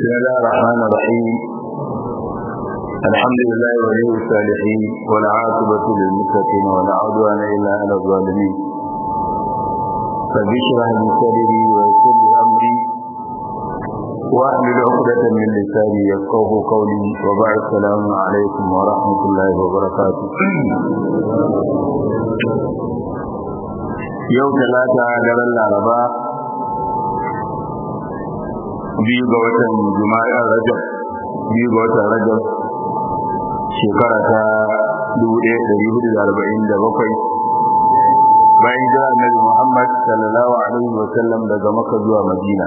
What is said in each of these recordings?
بسم الله الرحمن الرحيم الحمد لله ولي الصالحين والعاقبة للمتقين ولا عدوان إلا على الظالمين رب اشرح لي صدري ويسر لي أمري واحلل عقدة من لساني يفقه قولي وبعد السلام عليكم ورحمة الله وبركاته يوم ثلاثة دار العرباء biyu ga watan juma'a rajab biyu ga watan rajab shekara ta 1447 bayan jira annabi muhammad sallallahu alaihi wa sallam daga maka zuwa madina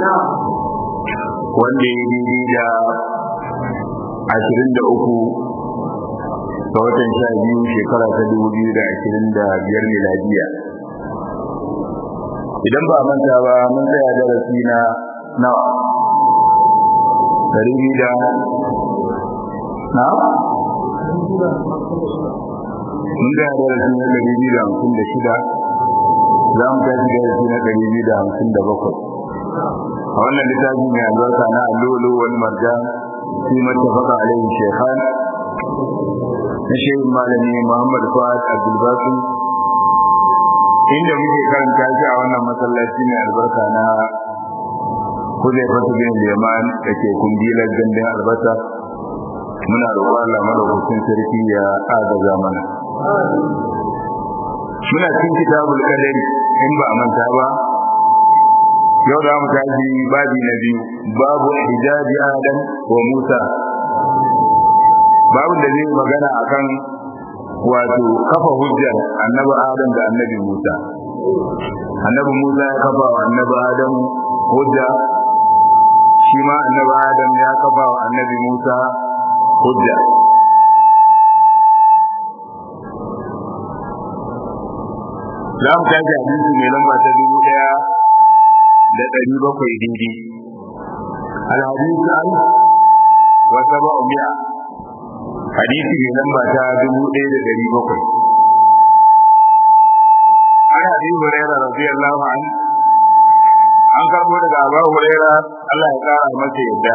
wanda ya daidai da ashirin da uku ga watan sha biyu shekara ta dubu biyu da ashirin da biyar miladiya idan ba manta ba mun tsaya darasi na nawa dari biyu da na mun tsaya darasi na dari biyu da hamsin da shida za mu tashi darasi na dari biyu da hamsin da bakwai a wannan littafi mai albarka na allolo wani marjan fi mattafaka alaihi shekhan na shehin malami muhammad fuad abdulbasi inda muke karanta shi a wannan masallaci mai albarka na kuzai fata bin liman da ke kungilar gandun albasa muna roƙon Allah madaukakin sarki ya agaza mana muna cikin kitabul qadari in ba a manta ba yau da mu tashi babi na biyu babu hijabi adam wa musa babu da zai magana akan wato kafa hujjar annabi adam da annabi musa annabi musa ya kafa wa annabi adam hujja shi ma annabi adam ya kafa wa annabi musa hujja za mu tashi hadisi mai lamba ta dubu ɗaya da ɗari bakwai daidai alhadisi an wa saba umiya hadisi mai lamba ta dubu ɗaya da ɗari bakwai an hadisi huraira radiyallahu an an karbo daga abu huraira Allah ya kara masa yadda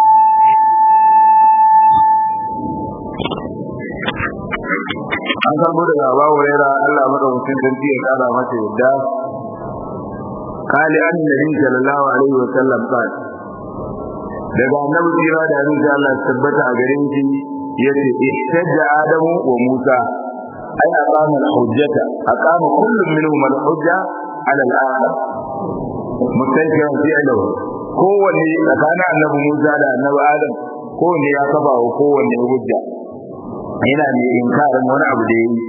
an karbo daga abu huraira Allah madaukakin sarki ya kara masa yadda قال أن النبي صلى الله عليه وسلم قال daga annabi jira da abin da Allah tabbata a garin shi yace ihtajja adamu wa musa ay aqama al-hujjata aqama kullu minhum al-hujja ala al-akhar mutankiran fi alahu kowanne tsakanin annabi musa da annabi adam kowanne ya kafa wa kowanne hujja yana ne inkarin wani abu da yayi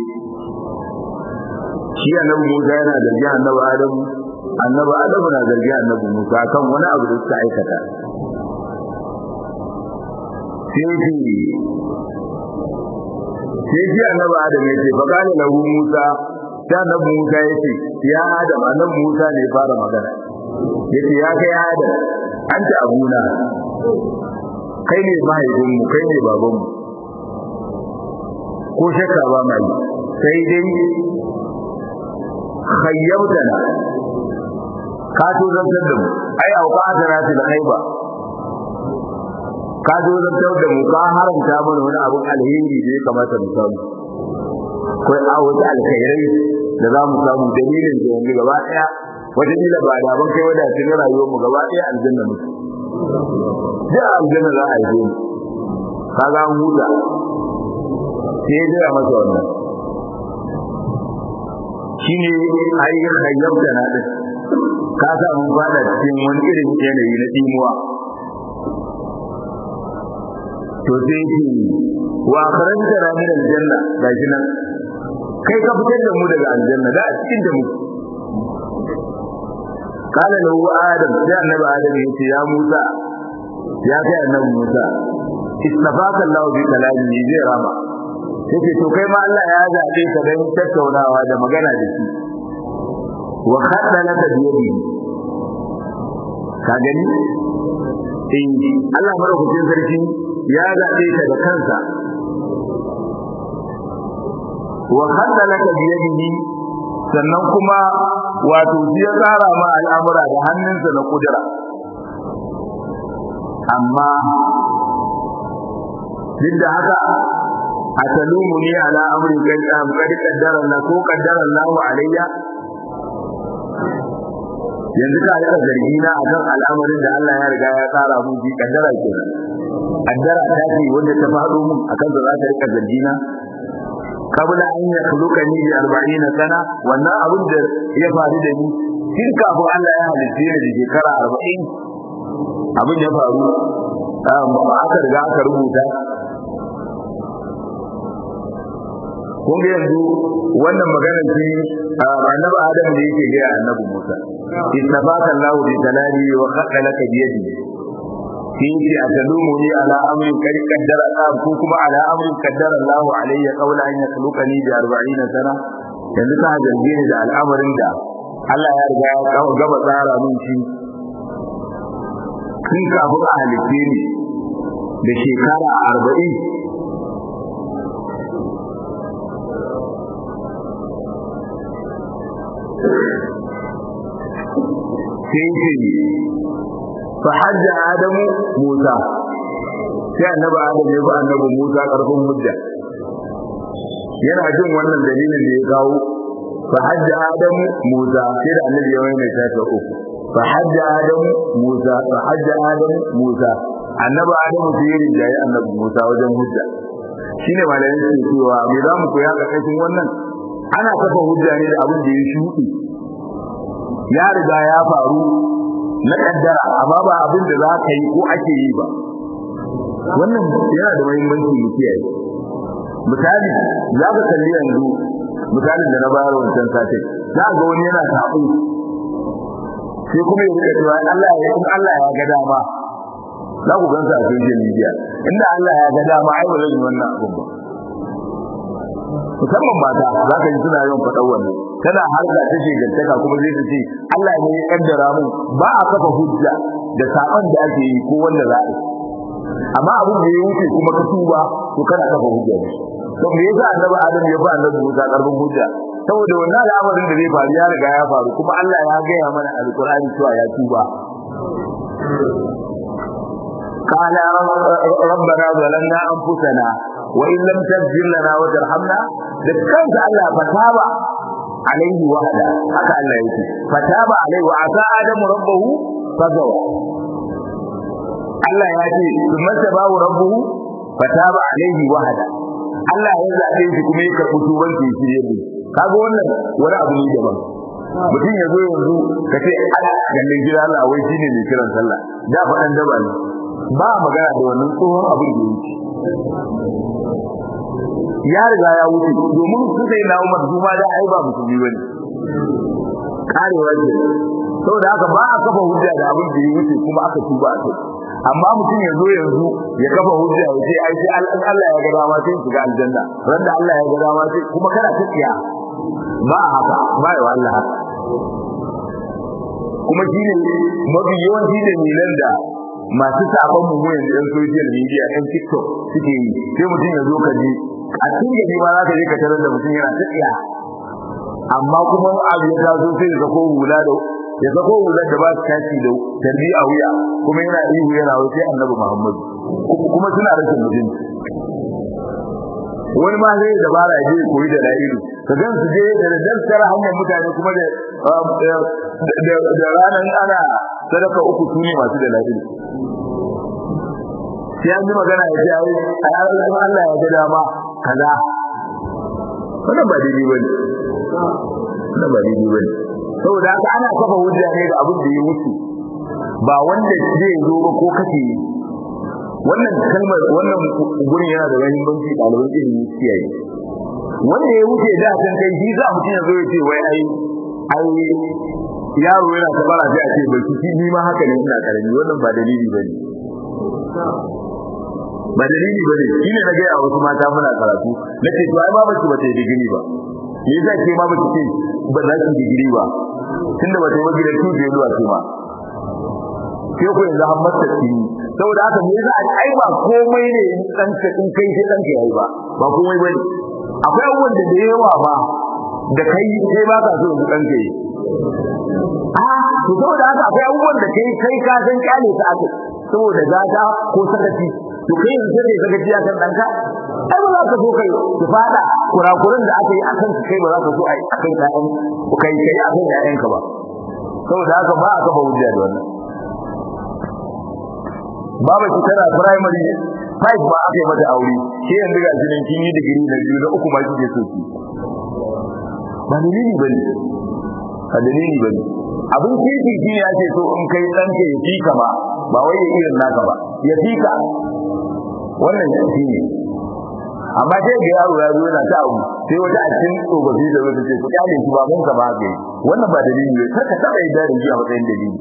shi annabi musa yana da annabi adam annabi adamu na zargi annabi musa kan wani abu da suka aikata sai ji sai ji annabi adamu ya ce fakana lahu musa sai annabi musa ya ce ya adam annabi musa ne fara magana ya ce ya kai adam an ta abuna kai ne mahaifinmu kai ne babanmu ko shakka ba mai sai dai khayyabtana ka tozartar da mu ai auka asara ta da kai ba ka tozartar da mu ka haramta mana wani abun alheri da ya kamata mu samu ko a wata alkhairai da za mu samu dalilin da yanzu gaba daya wata kila ba da ban kai wada cikin rayuwar mu gaba daya aljanna mu da aljanna za a yi mu ka ga mu huta sai ya masa wannan shine ai khayyabta na din ka sa mun fada cikin wani irin yanayi na dimuwa to sai ki wa karanta na min aljanna gashi nan kai ka fitar da mu daga aljanna da a cikin da mu kala lahu adam sai annabi adam ya ce ya musa ya kai annabi musa istafaka allah bi kalami zai rama yake to kai ma Allah ya zabe ka dan tattaunawa da magana da shi wa khadda laka biyadi ka gani eh Allah madaukakin sarki ya zabe ka da kansa wa khadda laka biyadi sannan kuma wato shi ya tsara ma al'amura da hannunsa na kudura amma duk da haka a talumu ni ala amrin kan kadi kaddara na ko kaddara Allah alayya yanzu ka rika zargi na akan al'amarin da Allah ya riga ya tsara mun bi kaddara kenan kaddara ta ce wanda ta faɗo mun akan da za ta rika zargi na kabla an ya khuluqa ni bi 40 sana wannan abin da ya faru da ni tun kafin Allah ya halitta ni da shekara 40 abin ya faru aka riga aka rubuta kun ga yanzu wannan maganar shi annabi Adam da yake ga annabi Musa istafaka Allah bi talali wa khaqqa laka bi yadi fi atalumuni ala amrin kad qaddara Allah ko kuma ala amrin qaddara Allah alayya qawla an yakhluqani bi 40 sana yanzu ka zarge ni da al'amarin da Allah ya riga ya gaba tsara min shi kin kafin a halitte ni da shekara arba'in sai ce fa hajja adamu musa sai annabi adam ya bi annabi musa karfin hujja yana jin wannan dalilin da ya kawo fa hajja adamu musa sai da annabi ya mai ta uku fa hajja adamu musa fa hajja adamu musa annabi adamu sai ya rinjaye annabi musa wajen hujja shine malamin su cewa me za mu koya karkashin wannan ana kafa hujja ne da abin da ya shuɗe ya riga ya faru na kaddara amma ba abin da za ka yi ko ake yi ba wannan yana da muhimmanci mu kiyaye misali za ka kalli yanzu misalin da na bayar wancan satin za ga wani yana sabo sai kuma ya rika cewa Allah ya in Allah ya ga dama za ku gansa a social media inda Allah ya ga dama ai ba zan yi wannan abin ba musamman mata za ka ji suna yawan faɗa wannan tana harka ta shegantaka kuma zai ta ce Allah ne ya kaddara mun ba a kafa hujja da saban da ake yi ko wanda za a yi amma abin da ya wuce kuma ka tuba to kana kafa hujja da shi to me yasa annabi Adam ya ba annabi Musa karfin hujja saboda wannan al'amarin da zai faru ya riga ya faru kuma Allah ya gaya mana alqur'ani cewa ya tuba قال ربنا ظلمنا انفسنا وان لم تغفر لنا وترحمنا ذكرت الله فتاب عليه وحده haka Allah yake fataba alaihi wa asa adamu rabbahu fagawa Allah ya ce kuma tabawu rabbuhu fataba alaihi wahada Allah ya zabe shi kuma ya karɓi tuban shi shirye ne kaga wannan wani abu ne daban mutum ya zo yanzu ka ce ala gallin gida Allah wai shine mai kiran sallah da faɗan daba ne ba magana da wannan tsohon abin da yake ya riga ya wuce domin su sai na Umar Juma da ai ba musulmi bane karewa ce saboda haka ba a kafa hujja da abin da ya wuce kuma aka tuba a kai amma mutum ya zo yanzu ya kafa hujja ya ce ai sai Allah ya ga dama sai shiga aljanna randa Allah ya ga dama sai kuma kana tafiya ba haka ba ya Allah haka kuma shine mafi yawanci da milan da masu sabon mu yanzu yan social media yan TikTok suke yi sai mutum ya zo ka ji a cikin gari ma za ka je ka tarar da mutum yana tafiya amma kuma abu ya taso sai ya ko hula da ya sako hular da ba su kashi da tarbi a wuya kuma yana ihu yana wuce annabi Muhammad kuma suna rashin mutunci wani ma zai dabara ya je koyi da la'ilu ka gan su je da dantsar hanyar mutane kuma da da ranar ana sadaka uku su ne masu da la'ilu sai an yi magana ya ce ai a yaran Allah ya ga dama kaza wannan ba daidai bane wannan ba daidai bane saboda haka ana kafa hujja ne da abin da ya wuce ba wanda zai zo ba ko kace wannan kalmar wannan gurin yana da muhimmanci ɗaliban ilimi kiyaye wanda ya wuce da san kai shi za mutum ya zo ya ce wai ai ai yaro yana ta bara sai a ce bai shi ni ma haka ne ina karami wannan ba dalili bane ba dalili bane shine na ga a wasu mata muna karatu nace to ai ba bace bace digiri ba me yasa ke ma bace ce ba za ki digiri ba tunda bata yi gidan tuje zuwa ce ma ke ku yanzu an masa ci saboda haka me yasa ai ba komai ne in dan ka in kai sai dan ka yayi ba ba komai bane akwai abubuwan da da yawa ba da kai sai ba ka so in dan ka yi a to saboda haka akwai abubuwan da kai kai ka san kyale ta aka saboda gata ko sakaci to kai yanzu sai sakaci akan danka ai ba za ka so kai ki fada kurakuran da aka yi akan kai ba za ka so ai akan ƴaƴan kai kai akan ƴaƴanka ba saboda haka ba aka ba hujja da wannan baba ki tana primary five ba aka yi mata aure ke yanzu ga jinin kin yi digiri na biyu na uku ma kike so ki ba dalili bane ba dalili bane abin kishi shi ne ake so in kai ɗanka ya fika ba ba wai ya irin naka ba ya fika wannan shi ne amma sai ga yaro ya zo yana ta abu sai wata a cikin tsofaffi da wata ce ku kyale shi ba mun ka ba ka yi wannan ba dalili ne kar ka taɓa yi da shi a matsayin dalili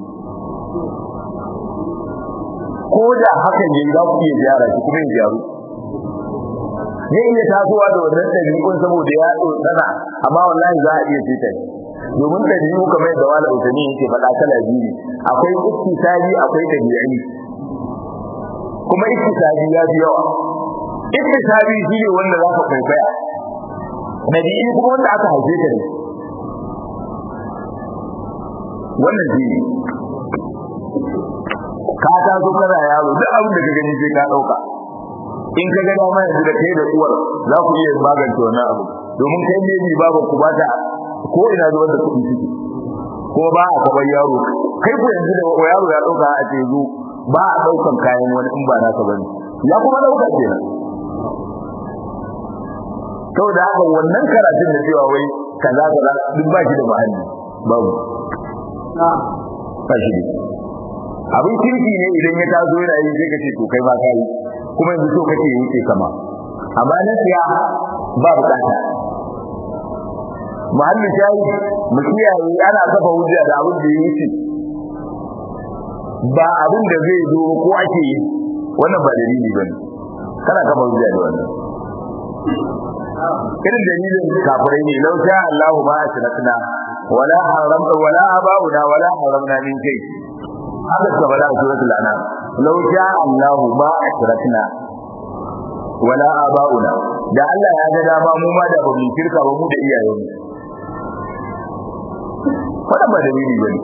ko da hakan yayi za ku iya gyara shi kuma ya gyaru zai iya tasowa da wannan ɗabi'un saboda ya sana amma wallahi za a iya fita domin ɗabi'u kamar da wala utani yake faɗa kala biyu akwai iktisabi akwai ɗabi'i kuma iktisabi ya fi yawa iktisabi shi ne wanda za ka kwaikwaya ɗabi'i kuma wanda aka haife ka ne wannan shi ne ka taso kana yaro duk abin da ka gani sai ka ɗauka in ka ga dama yanzu da kai da uwar za ku iya magance wannan abu domin kai ne bi babu ku ba ta ko ina zuwa da kuɗi suke ko ba a kabar yaro kai ku yanzu da yaro ya ɗauka a ce zo ba a ɗaukan kayan wani in ba naka bane ya kuma ɗauka kenan saboda haka wannan karatun da cewa wai kaza kaza duk ba shi da muhalli babu ba shi da abin kirki ne idan ya taso yana yi sai ka ce to kai ma ka yi kuma yanzu so kake yi ce kama amma na siya ba bukata muhalli shayi mu kiyaye ana kafa hujja da abin da ya wuce ba abin da zai zo ko ake yi wannan ba dalili bane kana kafa hujja da wannan irin dalilin kafirai ne lau sha Allahu ma ashrakna wala haramta wala abauna wala haramna min kai haka suka faɗa a suratul anam law sha Allahu ma ashrakna wala abauna da Allah ya ga dama mu ma da bamu shirka ba mu da iyayenmu wannan ba dalili bane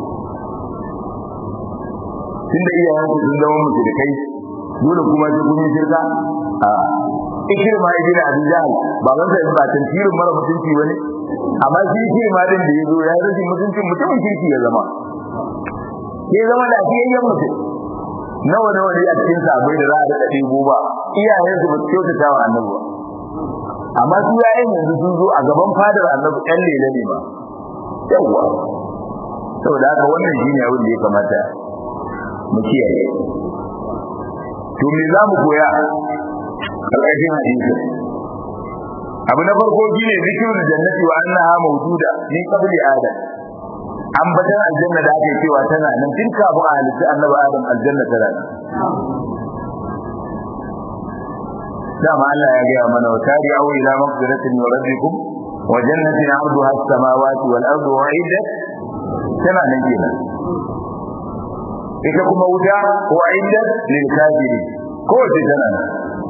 tunda iyayenku sun zama mutu da kai dole kuma sai kun yi shirka a ikirma ibn abi jahl baban sa ba tantirin mara mutunci bane amma shi ikirma din da yazo ya rashin mutuncin mutumin kirki ya zama ya zama da fiyayyen mutum nawa nawa ne a cikin sabai da za a daɗa ɗebo ba iyayen su ba su kyautata wa annabi amma su yayin yanzu sun zo a gaban fadar annabi ɗan lele ne ba yawwa saboda haka wannan shi ne abin da ya kamata mu kiyaye to me za mu koya ƙarƙashin hadisi abu na farko shine zikrul jannati wa annaha mawjuda min qabli adam ambatan aljanna da ake cewa tana nan tun kafin a halitta annabi adam aljanna tana nan dama Allah ya gaya mana wa tari'u ila maghfiratin min rabbikum wa jannatin 'arduha as-samawati wal ardu u'iddat tana nan kenan ita kuma wuta u'iddat lil kafirin ko ce tana nan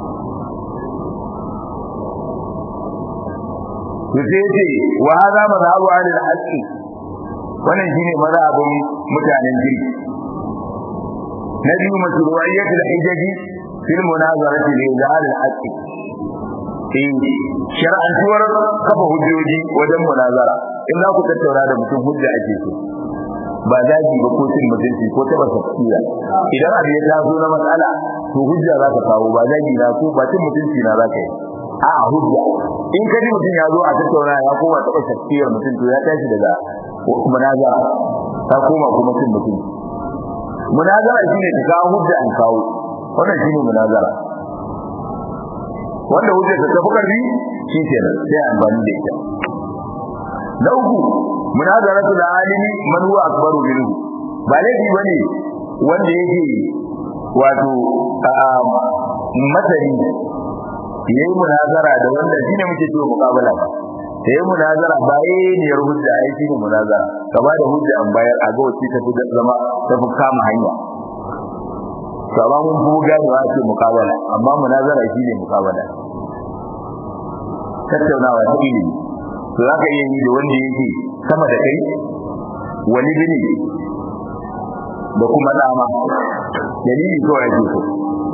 yace wa hadha madhhabu ahli al-haqqi wannan shine mazhabin mutanen jirgi na biyu mashru'iyyatul hijaji fil munazarati li izhar al-haqqi in shar'antuwar kafa hujjoji wajen munazara in za ku tattauna da mutum hujja ake so ba zagi ba ko cin mutunci ko taba tafsira idan abu ya taso na matsala to hujja za ka kawo ba zagi na ko ba cin mutunci na za ka yi a hujja in ka ji mutum ya zo a tattauna ya koma taba tafsirar mutum to ya tashi daga munazara ta koma kuma cin mutum munazara shine ka kawo hujja an kawo wannan shine munazara wanda hujja ta tafi karfi shi kenan sai amfani da ita na uku munazaratu da alimi man huwa akbaru minhu ba laifi bane wanda yake wato masani yayi munazara da wanda shine muke cewa muqabala ba yayi munazara ba yayi ne hujja ai shine munazara ka ba da hujja an bayar a ga wacce ta fi zama ta fi kama hanya kama mun fi ganewa ce muqabala amma munazara shine muqabala tattaunawa ta ilimi to zaka iya yi da wanda yake sama da kai wani bane da kuma dama dalili kawai ake so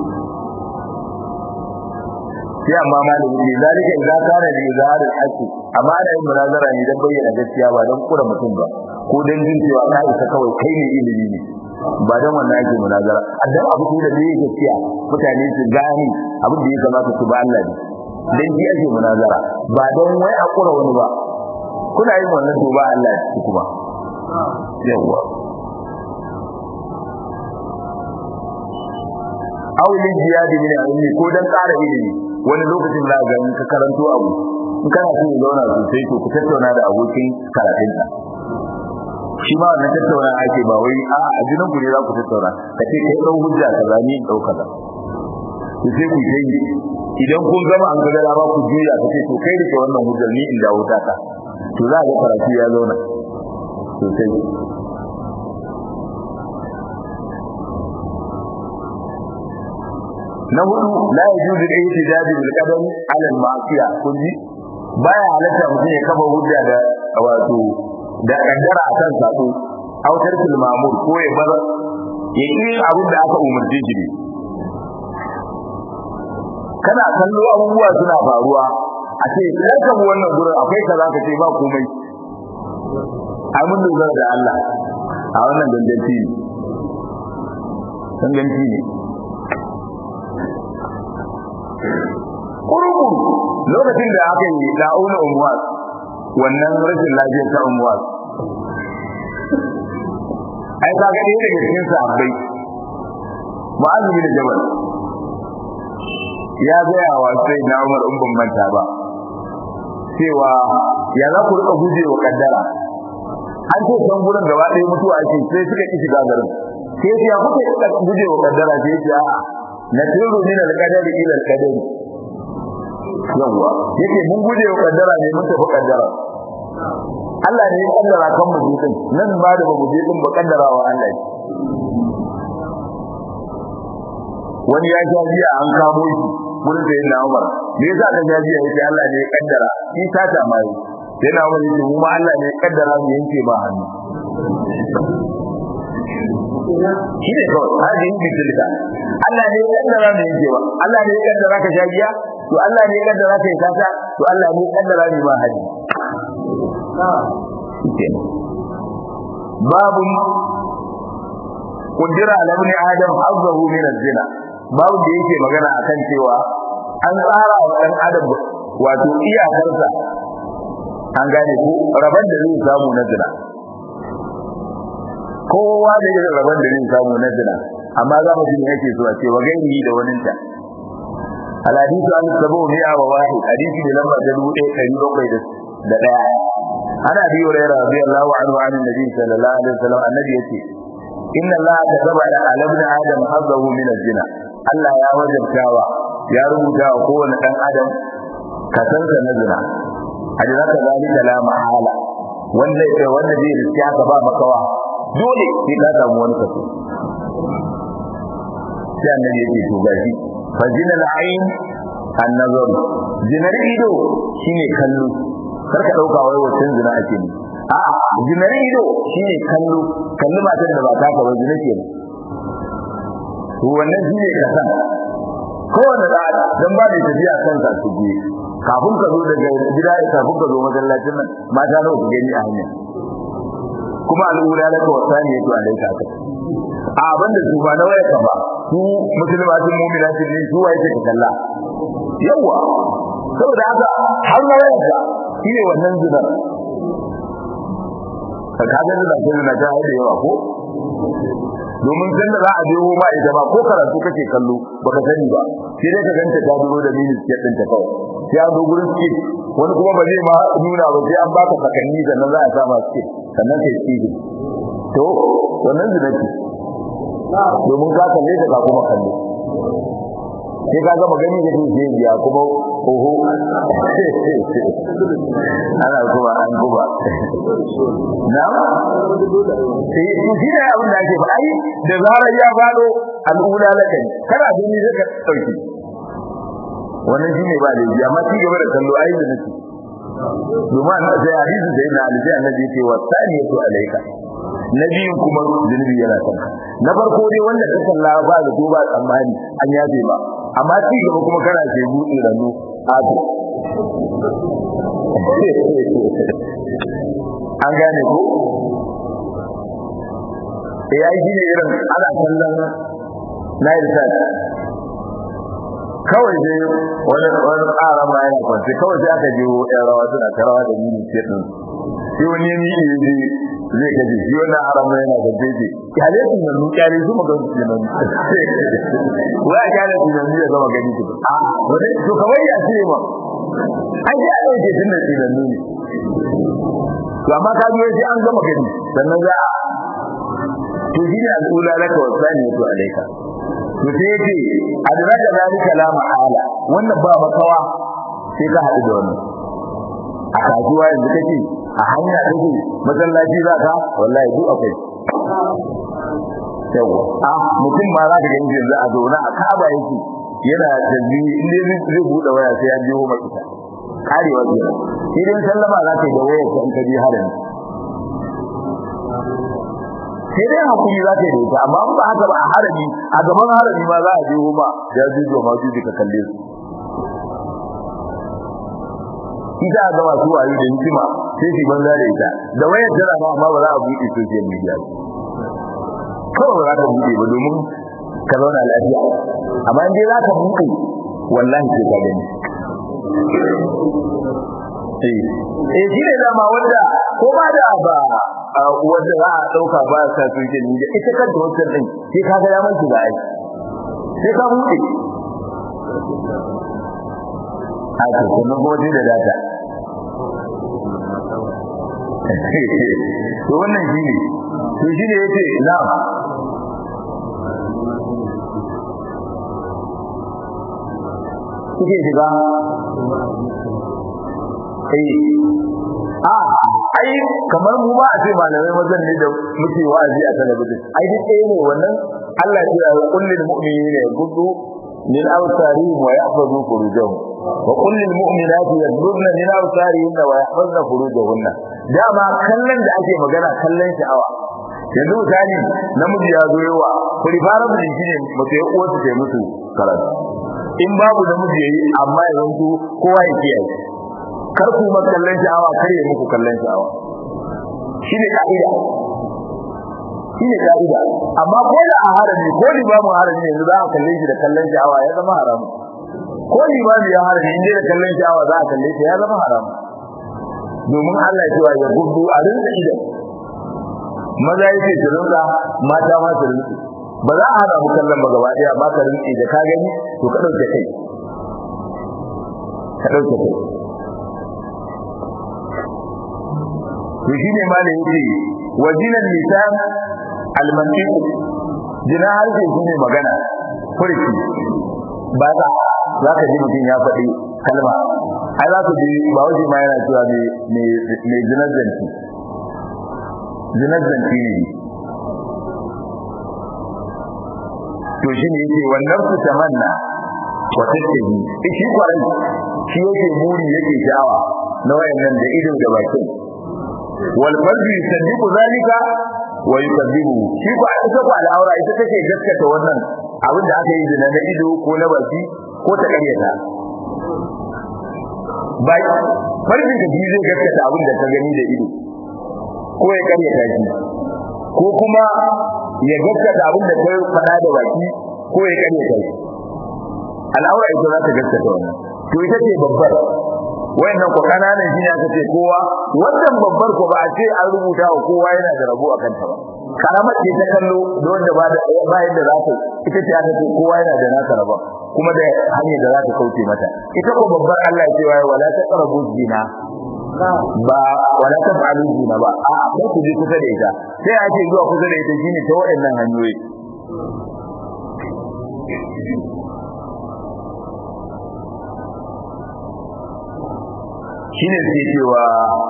sai amma malami ne zalika idza kana li izhar al-haqq amma da yin munazara ne dan bayyana gaskiya ba dan kura mutum ba ko dan jin cewa ka isa kawai kai ne ilimi ne ba dan wannan ake munazara dan abu da ne gaskiya mutane su gani abin da ya kamata su ba Allah ne dan ji ake munazara ba dan wai a kura wani ba kuna yin wannan to ba Allah ne kuma yawa aulin jihadi min ilmi ko dan ƙara ilimi wani lokacin za ga ka karanto abu in kana so ya zauna sosai to ku tattauna da abokin karatun ka shi ma wannan tattauna ake ba wai a a jinin ku ne za ku tattauna ka ce kai dau hujja ka zani in dau kaza to sai ku yi idan kun gama an ga ba ku juya ka ce to kai da wannan hujjar ni in dawo ta ka to za ga karatu ya zauna sosai na hudu la yajuzu al-ihtijaj bil qadam ala al-ma'siyah kunji baya halatta mutum ya kafa hujja da wato da kaddara akan sako autar fil ma'mur ko ya bar ya yi abin da aka umarce shi ne kana kallo abubuwa suna faruwa a ce karka wannan gurin akwai kaza ka ce ba komai ai mun dogara da Allah a wannan ganganci ne ganganci ne kurukuru lokacin da aka yi da'una umwas wannan rashin lafiyar ta umwas ai ka ga ɗaya daga cikin sahabbai ma'azu bin jabal ya gaya wa sai na umar in ban manta ba cewa ya za ku rika guje wa kaddara an ce san gurin gaba ɗaya mutuwa ake sai suka ki shiga garin sai ya kuke guje wa kaddara sai ya ce a'a na tiru min al-qadari ila al-qadari yawa yake mun guje wa kaddara ne mun tafi kaddara Allah ne ya kaddara kan mu din nan ba da mu din ba kaddara wa Allah wani ya sha jiya an kamo shi gurin da yana Umar me yasa ka sha jiya yake Allah ne ya kaddara shi ta ta mai sai na Umar yake mu ma Allah ne ya kaddara mu yanke ba hannu shi ne kawai hajji yin bitilka Allah ne ya kaddara mu yanke ba Allah ne ya kaddara ka sha jiya to Allah ne ya kaddara ka yi kasa to Allah ne ya kaddara ni ma haji babu kundira ala ibn adam hazzahu min az-zina babu da yake magana akan cewa an tsara wa dan adam wato iyakarsa an gane ko raban da zai samu na zina kowa da yake raban da zai samu na zina amma za mu ji me yake so a ce wa gairi da waninta الحديث عن السبو مئة وواحد حديث لما تدعو إيه كريم وقيد دقاء أنا أبي هريرة رضي الله عنه عن النبي صلى الله عليه وسلم النبي يقول إن الله كتب على ابن آدم حظه من الزنا الله يا وجب كاوى يا رب كاوى قوة أن آدم كسنك نزنا أجلك ذلك لا محالة wanda yake wanda zai riski haka ba makawa dole sai ka samu wani kaso sai annabi yake to gashi fajina al'ain an-nazar jinar ido shine kallo kar ka dauka wai wannan zina ake ne a'a jinar ido shine kallo kallo matar da ba ta ka wajina ke to wannan shine kasan kowanne da dan ba da tafiya kan sa su je kafin ka zo daga gida kafin ka zo masallacin nan mata nawa ku gani a hanya kuma al'ura da ka wasani yake alaika ka a banda su ba na waya ka ba su musulmatin mu'minatin ne su waye ka kalla yawa saboda haka har na waya ka shine wannan zinar ka kaga da zai na ta da yawa ko domin san da za a biyo ma ita ba ko karatu kake kallo baka sani ba sai dai ka ganta ta duro da mini ke din ta kawai sai an zo gurin ski wani kuma ba zai ma nuna ba sai an baka sakanni sannan za a sa ma ski sannan kai ski to wannan zina ce domin ka kalle ta ka kuma kalle sai ka gama gani da shi biya kuma oho ana kuma an kuma na sai su shi ne abin da ake ba ai da zarar ya fado al'ula lakan kana gani zaka dauki wannan shine ba da ji amma ci gaba da kallo ai da nake domin sai hadisi da yana alji annabi yake wa saniyatu alayka na biyu kuma zunubi yana kanka na farko dai wanda ka kalla ba da to ba tsammani an yafe ba amma ci gaba kuma kana ce buɗe ranu ato an gane ko ya yi ne irin ana kallon na yi kawai dai wani wani ƙara ma yana kwanci kawai sai aka jiwo ƴan rawa suna ta rawa da mini ce ɗin shi wani ni ne zai zai gaji shi wannan arama yana da jeje kyale su nan kyale su magan su nan wa kyale su nan ya zama gani su a wani to kawai ya ce ma an ji a ɗauke tun da tsinannu ne to amma ka biyo sai an gama gani sannan za a to shi ne al'ula laka wa sani to alaika to sai yace adraka zalika la mahala wannan ba makawa sai ka haɗu da wannan a kasuwa yanzu kake a hanya kake masallaci za ka wallahi duk akwai yawa a mutum ma za ka gani yanzu a zauna a kaba yake yana tabbi in dai zai buɗe waya sai ya biyo maka karewa kenan idan sallama za ka yi da wayar ka in ka je harami sai dai hakuri za ta yi da ita amma ba haka ba a harami a gaban harami ma za a je ma ya jujo ma jujo ka kalle su ita ga masu wayo da hikima sai shi banza da ita da wayar tana ma amma ba za a buɗe social media kawai ba za ka buɗe ba domin ka zauna lafiya amma in dai za ka buɗe wallahi sai ka gani eh shi ne dama wanda ko ba da ba wanda za a dauka ba sa social media ita kanta wannan din sai ka ga ya mai shiga ai sai ka buɗe haka kuma gode da data to wannan shi ne to shi ne yace na'am kuke shiga a ai kamar mu ba a ce malamai mazan ne da muke wa'azi a talabijin ai duk ɗaya ne wannan Allah ya ce kullil mu'minina yaghuddu min absarihim wa yahfazu furujahum wa kullil mu'minati yaghuddna min absarihinna wa yahfazna furujahunna dama kallon da ake magana kallon sha'awa yanzu misali namiji ya zo yawa kuri fara mu shine mace ya uwa ta musu karatu in babu namiji yayi amma yanzu kowa ya kiyaye kar ku ma kallon sha'awa kar ya muku kallon sha'awa shine ka'ida shine ka'ida amma ko da a harami ko limamin harami yanzu za a kalle shi da kallon sha'awa ya zama haram ko limamin ya harami inda da kallon sha'awa za a kalle shi ya zama haram domin Allah ya cewa ya gudu a rinsa idan maza yake su rinsa mata ma su rinsa ba za a hana mu kallon ba gaba daya ba ka rinsa da ka gani to ka dauke kai ka dauke kai to shine malai yake wajinan lisan almantiq jina harshe shine magana furki ba za za ka ji mutum ya faɗi kalma ai za ka ji ba waje ma yana cewa me me me jinar zanci jinar zanci ne to shine yake wannan su tamanna wa tattabi shi kwarai shi yake buri yake sha'awa na wayannan da ido da bakin wal qalbi yusaddiqu zalika wa yukadibu shi ko ita ko al'aura ita take gaskata wannan abin da aka yi zina na ido ko na baki ko ta karyata bai farjin ka zai gaskata abin da ka gani da ido ko ya karyata shi ko kuma ya gaskata abin da ka faɗa da baki ko ya karyata shi al'aura ita za ta gaskata wannan to ita ce babbar wayannan ko kananan shine aka ce kowa wannan babbar ko ba a ce an rubuta wa kowa yana da rabo akan ta ba karamar ce ta kallo da wanda ba da ba yadda za ta ita ce aka ce kowa yana da nasa rabo kuma da hanyar da za ta kauce mata ita ko babbar Allah ya ce wai wala taqrabu zina ba wala taf'alu zina ba a ko ku je kusa da ita sai a ce zuwa kusa da ita shine ta wayannan hanyoyi shine sai cewa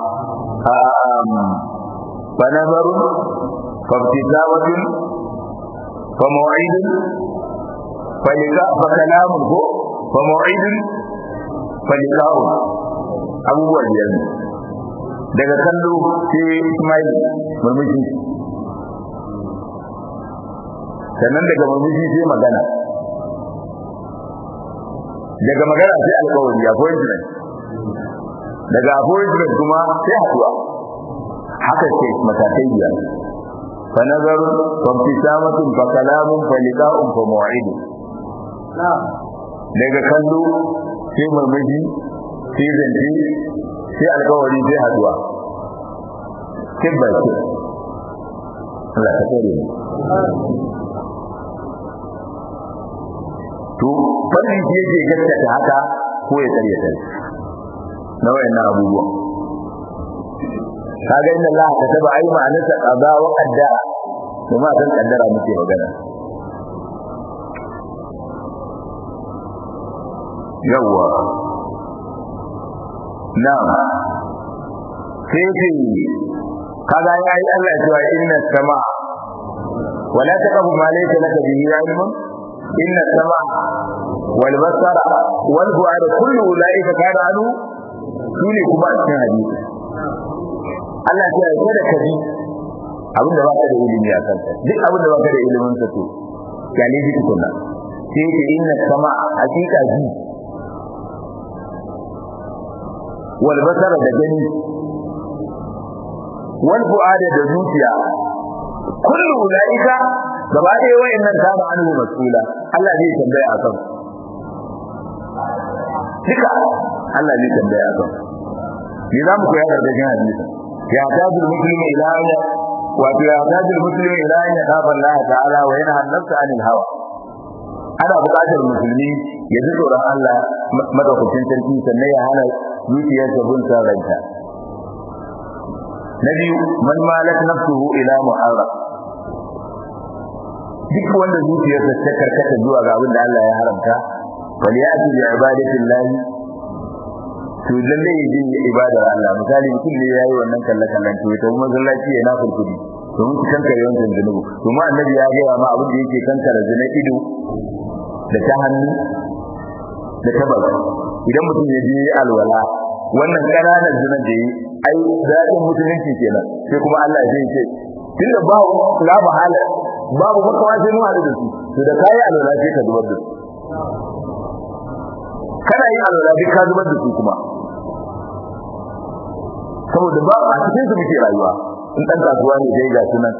fa nazaru fa ibtisamatun fa maw'idun fa lika fa kalamun ko fa maw'idun fa lika'u abubuwa biyar daga kallo sai Ismail murmushi sannan daga murmushi sai magana daga magana sai alƙawari appointment daga appointment kuma sai haduwa haka ce matakai biyar fa nazar fa ibtisamatun fa kalamun fa liqa'un fa maw'id daga kallo sai murmushi sai zance sai alƙawari sai haduwa step by step Allah ta kare mu to fannin shi yake gaskata haka ko ya karyata na wayannan abubuwa kaga inna Allah kataba ai ma'anarsa qada wa qaddara kuma kan kaddara muke magana yawa na'am sai ce kaga yayi Allah ya ce inna sama wala taqabu ma laysa laka bihi ilmun inna sama wal basara wal fu'ada kullu ulaika kana anu shine kuma a cikin hadisi Allah ya ce da kabi abin da baka da ilimi a kansa duk abin da baka da ilimin sa to ya ne ji tukunna sai ce inna sama hakika ji wal basara da gani wal fu'ada da zuciya kullu ulaika gaba ɗaya wayannan kana anhu mas'ula Allah zai tambaya akan duka Allah zai tambaya akan ni za mu koya da cikin hadisi ya tajul muslimi ila ya wato ya tajul muslimi ila ya kafa Allah ta'ala wa yana nafsa anil hawa ana buƙatar musulmi ya ji tsoron Allah madaukakin sarki sannan ya hana zuciyarsa bin san ranta na biyu man malak nafsuhu ila muharram duk wanda zuciyarsa ta karkata zuwa ga abin da Allah ya haramta bal ya'ti bi ibadatillahi to lalle yaji ibadar Allah misali mutum ne yayi wannan kalle kallon to ita kuma zallaci ya nafil kudi to mun kan kare wannan zanubu to mu annabi ya ga ma abin da yake kankara zina ido da ta hannu da ta baka idan mutum ya je alwala wannan kananan zinan da yi ai zaɓin musulunci kenan sai kuma Allah zai ce tunda ba la mahala babu makawa sai mu haɗu da su to da kai alwala sai ka zubar da su kana yin alwala duk ka zubar da su kuma saboda ba a cikin su muke rayuwa in dan kasuwa ne dai ga sunan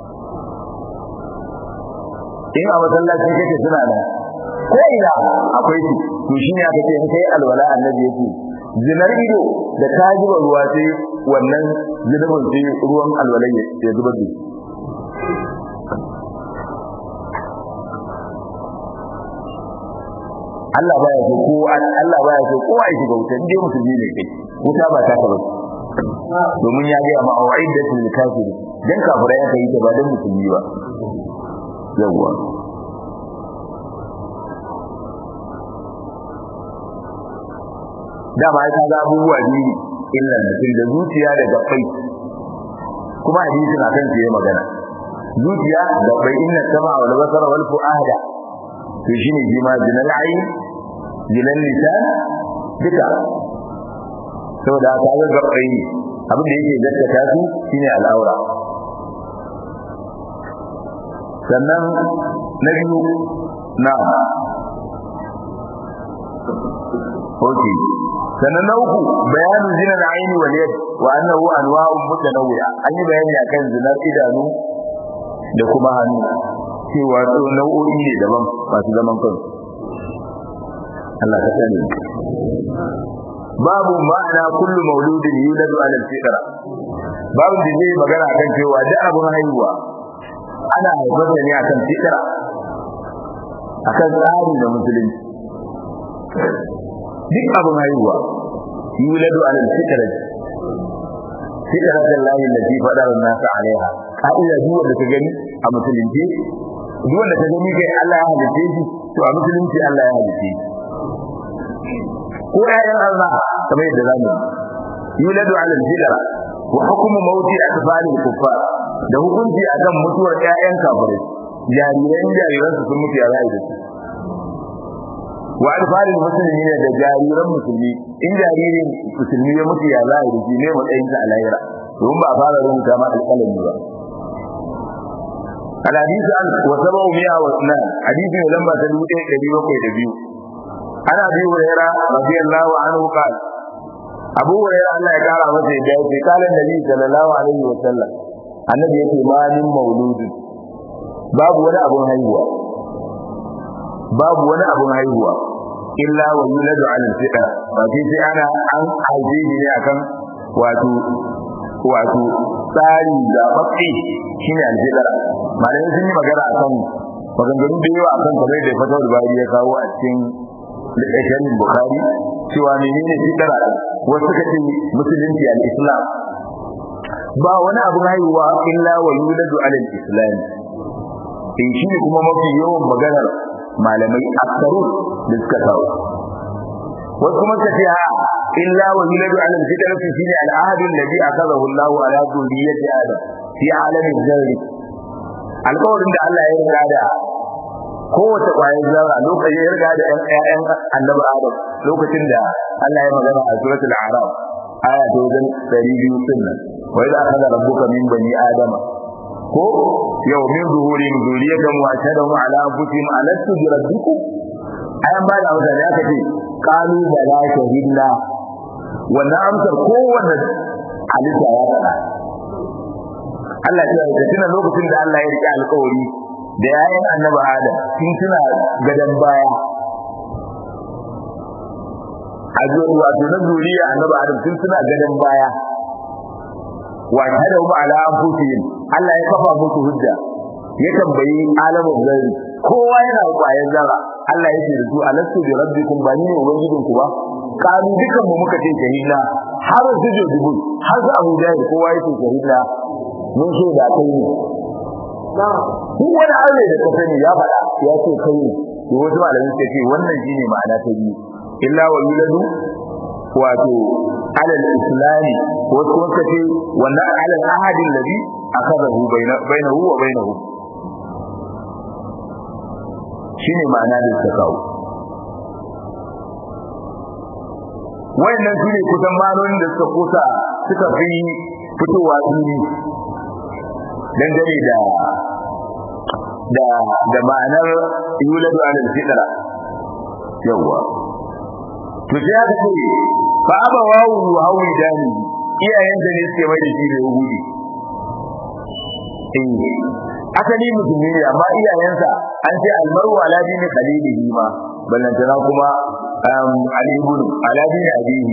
in a masallaci kake suna nan ko ina akwai su to shine aka ce in kai alwala annabi yake zinar ido da ta zuba ruwa sai wannan zunubin sai ruwan alwalai ya zubar da Allah baya so ko Allah baya so kowa ya shiga wuta indai musulmi ne kai wuta ba ta ka ba domin ya ga ma au'idatul kafiri dan kafira ya kai ta ba dan musulmi ba yawwa dama ya ga abubuwa biyu illan mutum da zuciya da gabbai kuma hadisin akan shi ya magana zuciya da bai inna sama wal basara wal fuada to shine jima jinal ayn jinal lisan duka saboda ka ga gabbai abin da yake gaskata su shine al'aura sannan na biyu na Okay. sannan na uku bayanin zinar aini wal yad wa annahu anwa'un mutanawwi'a an yi bayani akan zinar idanu da kuma hannu cewa to nau'o'i ne daban masu zaman kansu Allah ka sani babu ma'ana kullu mauludin yuladu ala al-fitra babu da zai magana akan cewa duk abun haihuwa ana haifar ne akan fitra akan tsari da musulunci duk abin haihuwa yuladu ala al-fitrah fitrah Allah allati fadara an-nas 'alayha ka'ida duk wanda ka gani a musulunci duk wanda ka gani kai Allah ya halice shi to a musulunci Allah ya halice shi ko ayyan Allah kamar yadda zamu yuladu ala al-fitrah wa hukmu mawti atfal al-kuffar da hukunci akan mutuwar ƴaƴan kafirai jariran jariran su sun mutu ya rayu da su wa alfarin musulmi ne da jariran musulmi in jaririn musulmi ya mutu ya za a yi ne matsayin sa a lahira domin ba a fara rubuta ma alƙalami ba الحديث عن وسبعمائة واثنان حديث لما تدوت كبير وكبير أنا أبي هريرة رضي الله عنه قال أبو هريرة الله يقال عن سيدي قال النبي صلى الله عليه وسلم النبي يقول ما من مولود باب ولا أبو هيوة باب ولا أبو هيوة إلا ويولد على الفئة وفي أنا أن أجيب أكن واتو wato tsari zaɓaɓɓe shi ne alfidara malamai sun yi magana a kan maganganu da yawa a kan kamar da fatawar bari ya kawo a cikin littafin bukari cewa menene fidara wasu suka ce musulunci al-islam ba wani abin haihuwa illa wa yuladu alal islam in shi ne kuma mafi yawan maganar malamai aksaru da suka kawo wasu kuma suka ce ha إلا ويولد على الفطرة فيه العهد الذي أخذه الله على ذرية آدم في عالم الذر القول عند الله يرجع da kowace ƙwayar zarra lokacin ya riga da ƴaƴan annabi Adam lokacin da Allah ya magana a suratul A'raf aya ta wajen 200 din nan wa idza akhadha rabbuka min bani adama ko yau min zuhurin zuriyatan wa shadahum ala anfusihim alastu bi rabbikum ayan ba da wata ya kace qalu bala shahidna wannan amsar kowanne halitta ya faɗa Allah ya ce tuna lokacin da Allah ya rike alƙawari da yayin annabi Adam sun tuna gadan baya a wato na zuriya annabi Adam sun tuna gadan baya wa hada hum ala anfusihim Allah ya kafa musu hujja ya tambayi alamun zari kowa yana kwayan zara Allah ya ce da su alastu bi rabbikum ba ni ne ubangijinku ba kanu dukan mu muka ce shahida har su je dubu har su Abu Jahil kowa yake shahida mun so da kai ne duk wani aure da ka sani ya faɗa ya ce kai ne to wasu malamai suka ce wannan shine ma'ana ta biyu illa wa yuladu wato alal islami wasu kuma suka ce wannan alal ahadin ladhi akhadahu bainahu wa bainahu shine ma'ana da suka kawo wayannan su ne kusan manonin da suka kusa suka fi fitowa fili dangane da da da ma'anar yuladu ala fitra yawa to sai aka ce fa aba wawu hawi dani iyayen da ne suke mai da shi da yahudi eh asali musulmi ne amma iyayensa an ce almaru ala dini khalilihi ma ballantana kuma alibun ala dini abihi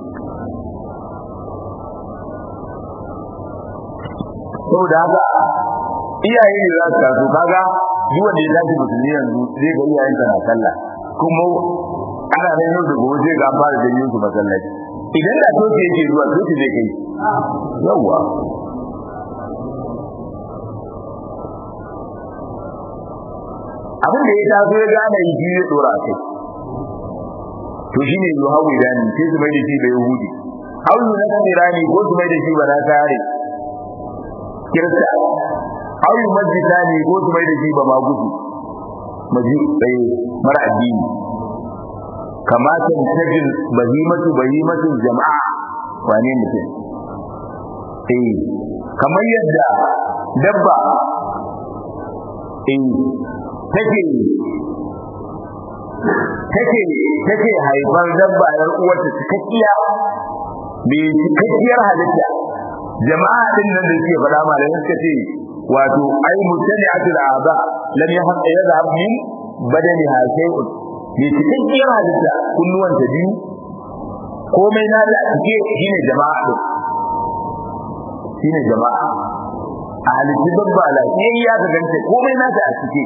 saboda haka iyaye ne za su taso kaga duk wanda ya tashi musulmi yanzu zai ga iyayensa na sallah kuma ana nan yau da gobe zai ga an fara janyo su masallaci idan da toke yake zuwa toke zai kai yawwa abin da ya taso ya gane yi shi zai dora kai to shine yi hawi dani sai su mai da shi da yahudi hawi na kasirani ko su mai da shi ba na tare kirista hawi majlisani ko su mai da shi ba ma gudu maji tsaye mara addini kamata tajin bahimatu bahimatu jama'a wane mutum eh kamar yadda dabba eh take take take haifar dabba yar uwarta cikakkiya bi cikakkiyar halitta jama'a din nan da suke faɗa malamin suka ce wato ai mutani'atul aba lam yahq yadhhab min badani ha shay'un bi cikakkiyar halitta kunnuwan ta biyu komai na da cike shine jama'a din shine jama'a a halittu dabba lafiyayya ka ganta komai na ta a cike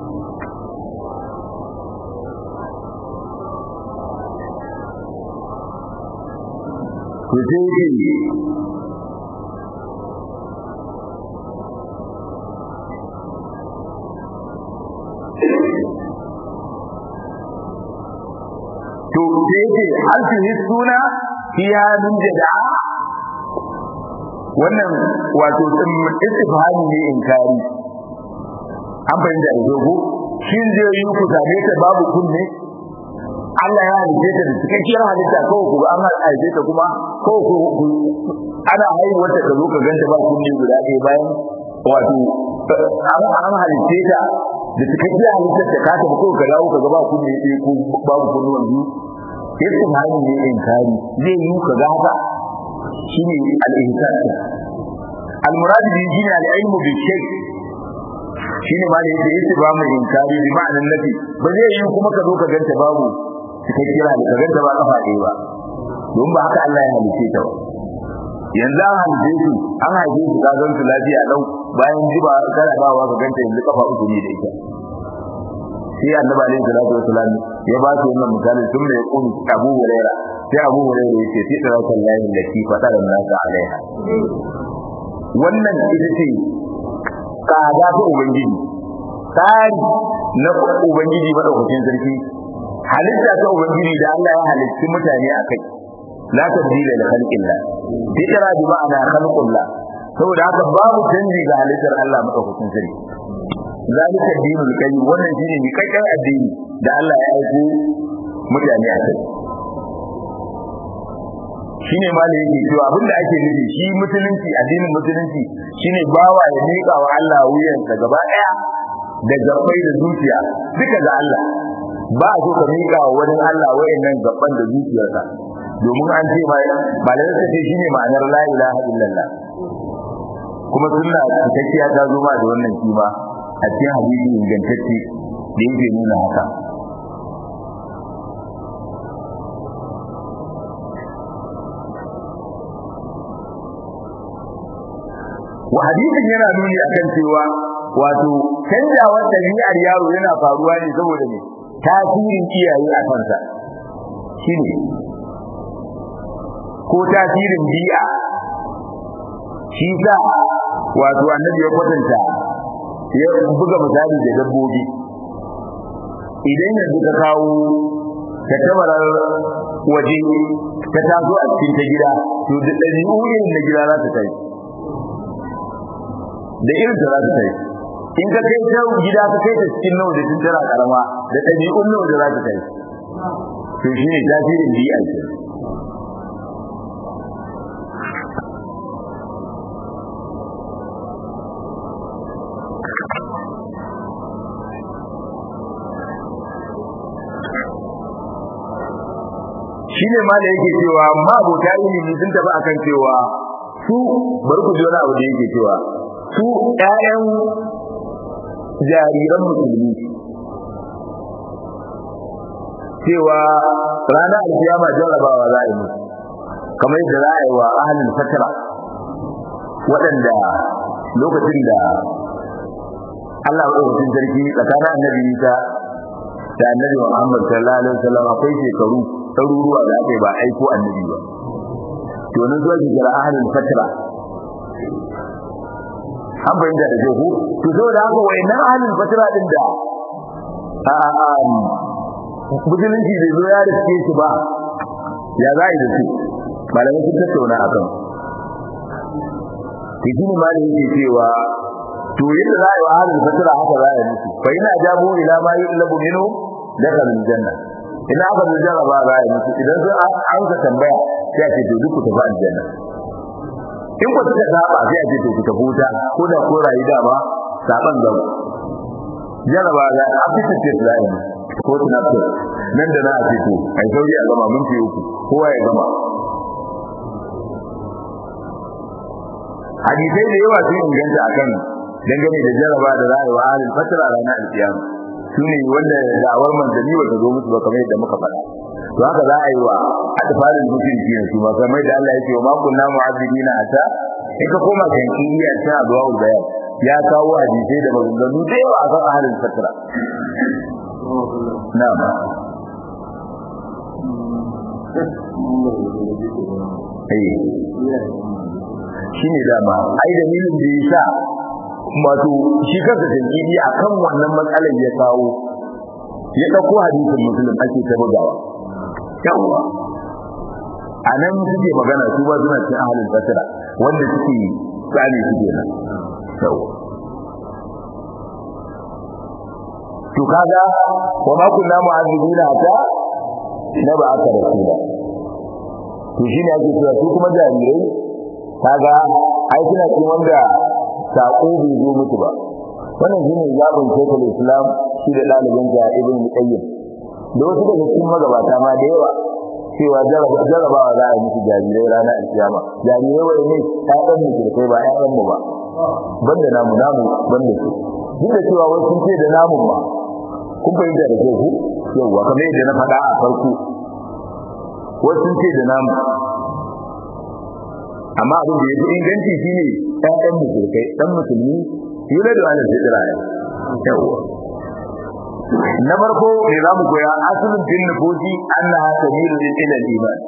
ku je to sai ce hal tuhissuna fiha min jada'a wannan wato istifhami ne inkari an fahimta da dogo shin zai yi ku same ta babu kunne Allah ya halice ta da cikakkiyar halitta kawai ku an halice ta kuma kawai ku ana haihuwar ta zo ka ganta ba kunne guda ɗaya bayan wato an halitte ta da cikakkiyar halittar ta ka tafi ko ka dawo ka ga ba kunne ɗaya ko babu kunnuwan biyu yadda hali ne inkari zai yi ka ga haka shine al-ihsan al-murad bi shine al-ilmu bi shay shine ma da yake yake ba mu inkari bi ma'anan nafi ba zai yi kuma ka zo ka ganta babu cikakkiyar halitta ka ganta ba kafa ɗaya ba don ba haka Allah ya halice ta ba yanzu an halice su an haife su ka gan su lafiya lau bayan jiba kana dawowa ka ganta yanzu kafa uku ne da ita sai annabi alaihi salatu wasalam ya ba su wannan misali tun da ya kuni Abu Huraira sai Abu Huraira yace sai da rasul lahi lati fadara nasa alaiha wannan ita ce tsada ta ubangiji tsari na ubangiji madaukakin sarki halitta ta ubangiji da Allah ya halitti mutane a kai la tabdila li khalqillah fitra bi ma'ana khalqullah saboda haka babu canji ga halittar Allah madaukakin sarki zalika dinul qayyim wannan shine mi kakkan addini da Allah ya aiko mutane a kai shine ma da yake cewa abinda ake nufi shi musulunci addinin musulunci shine bawa ya miƙa wa Allah wuyansa gaba daya da gabbai da zuciya duka ga Allah ba a so ka miƙa wa wani Allah wayannan gabban da zuciyarsa domin an ce mai malamai ta ce shine ma'anar la ilaha illallah kuma sunna cikakkiya ta zo ma da wannan kima a cikin hadisi ingantacce da yake nuna haka wa hadisin yana nuni akan cewa wato canjawar ɗabi'ar yaro yana faruwa ne saboda ne tasirin iyaye a kansa shine ko tasirin bi'a shi sa wato annabi ya kwatanta ya buga misali da dabbobi idan yanzu ka kawo ta tabarar waje ta taso a cikin ta gida to da ɗabi'u irin na gida za ta kai da irin ta za ta kai in ka kai ta gida ka kai ta cikin nawa da tun tana karama da ɗabi'un nawa da za ta kai to shi ne tasirin bi'a ke shine ma da yake cewa ma abota ilimi sun tafi akan cewa su bari ku ji wani abu da yake cewa su ƴaƴan jariran musulmi cewa ranar alkiyama jarrabawa za a yi musu kamar yadda za a yi wa ahalin fatara waɗanda lokacin da Allah maɗaukakin sarki tsakanin annabi Isa da annabi Muhammad sallallahu alaihi wasallam akwai shekaru ɗaruruwa da aka yi ba aiko annabi ba to nan zuwa ki kira ahlul fatra an bayyana da jihu to zo da haka wayannan ahlul fatra din da a a musulunci bai zo ya riske shi ba ya za a yi da su malamai sun tattauna a kan to shi ne malamin yake cewa to yadda za a yi wa ahlul fatra haka za a yi musu fa ina jabo ila ma yu'labu minhu dakhala aljanna ina aka zo jaraba za a yi musu idan sun an ka tambaya sai a ce to duk ku tafi aljanna in ku suka saba sai a ce to ku tafi wuta ko da ko rayu da ba saban gaba jaraba za a fita ce za a yi ko tunatar nan da na a ce to a yi sauri a gama mun fi uku kowa ya gama hadisai da yawa sun inganta akan dangane da jaraba da za a yi wa ahalin fatara ranar alkiyama su ne wanda da'awar manzanni ba ta zo musu ba kamar yadda muka faɗa to haka za a yi wa atfalin mutunci ne su ma kamar da Allah ya ce wa ma kunna mu'azzibina ata in ka koma kan kiyya ta adwaul bayan ya kawo hadisai da maganganu da yawa akan ahalin fatra na'am eh shine dama ai dalilin da yasa wato shi kansa tankidi akan wannan matsalar ya kawo ya dauko hadisin muslim ake ta bugawa yawa anan suke magana su ba suna cikin ahlul fasira wanda suke tsani suke nan yawa to kaga wa ma kunna mu'azzibina ta na ba aka rasula to shine ake cewa su kuma jarirai kaga ai suna cikin wanda sako bai zo mutu ba wannan shine zabin shekul islam shi da ɗalibin ja ibn qayyim da wasu daga cikin magabata ma da yawa cewa jarabawa za a yi musu jarirai ranar alkiyama jarirai wai ne ƴaƴan mu kai ba ƴaƴan mu ba banda namu namu banda su duk da cewa wasu sun ce da namun ma kun fahimta da kyau ku yauwa kamar yadda na faɗa a farko wasu sun ce da namu amma abin da ya fi inganci shine ƴaƴan musulkai ɗan musulmi yuna da wani fitira ne yauwa na farko ne za mu koya asalin fin nufosi annaha sabilun ila al-iman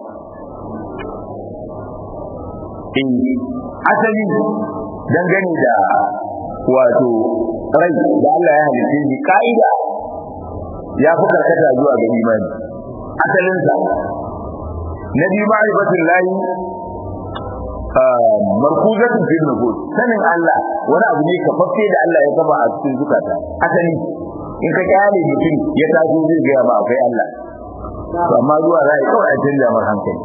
in asali dangane da wato rai da Allah ya halitta shi ka'ida ya fi karkata zuwa ga imani asalinsa na biyu ma'rifatul lahi markuzatun fil nufus sanin Allah wani abu ne kafaffe da Allah ya kafa a cikin zukata asali in ka kyale mutum ya taso zai gaya ma akwai Allah to amma zuwa za a yi kawai a canja mar hankali